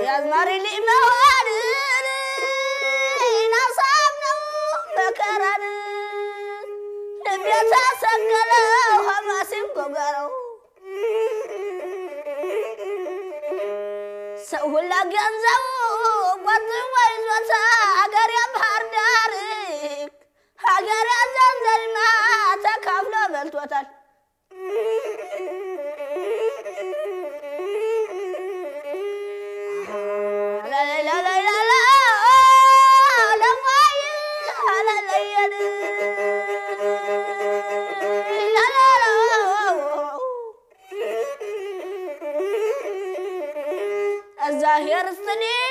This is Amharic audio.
የአዝማሪ ልጅ መሆንን ናሳብ ነው መከራን ልቤ ተሰቀለው ሐማሲም ጎጋረው ሰው ሁላ ገንዘቡ ቆጥቦ ይዞታ ሀገር ባህር ዳር ሀገር ዘንዘልማ ተካፍሎ በልቶታል። እግዚአብሔር ስትኔ